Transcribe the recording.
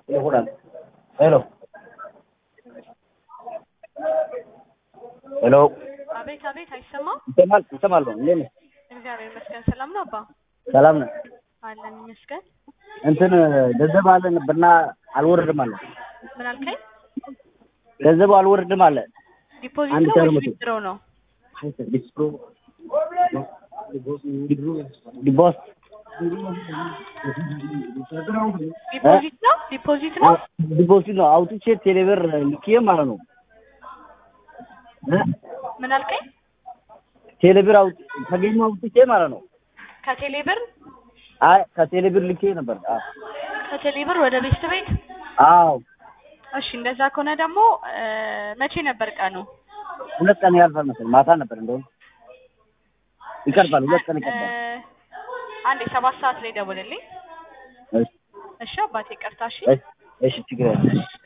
ሄሎ ሄሎ አቤት አቤት፣ አይሰማም? ይሰማል ይሰማል ነው እንዴት ነህ? እግዚአብሔር ይመስገን። ሰላም ነው አባ? ሰላም ነው አለን ይመስገን። እንትን ገንዘብ አለ ነበርና አልወርድም አለ ምን አልከኝ? ገንዘቡ አልወርድም አለ ዲፖዚት አንድ ነው ሺህ ወይስ መቶ ዊዝድሮ ነው? ዲቦስ ዲፖዚት ነው ዲፖዚት ነው። ዲፖዚት ነው አውጥቼ ቴሌብር ልኬ ማለት ነው እ? ምን አልከኝ? ቴሌብር አውጥ ከገኙ አውጥቼ ማለት ነው ከቴሌ ብር አይ ከቴሌብር ልኬ ነበር አዎ ከቴሌ ብር ወደ ቤስት ቤት። አዎ እሺ እንደዛ ከሆነ ደግሞ እ፣ መቼ ነበር ቀኑ? ሁለት ቀን ያልፋል መሰለኝ ማታ ነበር እንደውም ይቀርባል ሁለት ቀን እ፣ ይቀርባል አንዴ ሰባት ሰዓት ላይ ደውልልኝ። እሺ እሺ አባቴ፣ ቀርታ እሺ እሺ እሺ ችግር የለም